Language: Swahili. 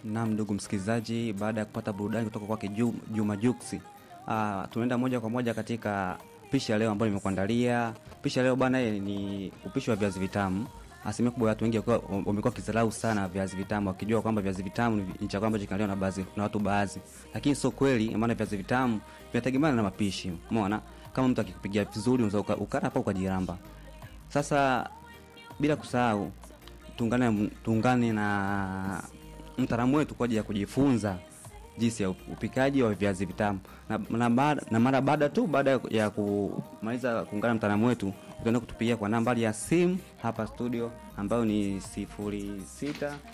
Naam, ndugu msikilizaji, baada ya kupata burudani kutoka kwake Ju- Juma Juksi, ah, tunaenda moja kwa moja katika pishi ya leo ambayo nimekuandalia. Pishi ya leo bana, eh, ni upishi wa viazi vitamu. Asilimia kubwa ya watu wengi wakiwa- wamekuwa wakidharau sana viazi vitamu, wakijua kwamba viazi vitamu ni ni chakula ambacho kinaliwa na baadhi na watu baadhi, lakini sio kweli, maana viazi vitamu vinategemeana na mapishi. Umeona, kama mtu akikupigia vizuri unaweza uka- ukala hapa ukajiramba. Sasa bila kusahau tuungane tuungane na mtaalamu wetu kwa ajili ya kujifunza jinsi ya upikaji wa viazi vitamu na, na, baada- na mara baada tu baada ya kumaliza kuungana na mtaalamu wetu utaenda kutupigia kwa nambari ya simu hapa studio ambayo ni sifuri sita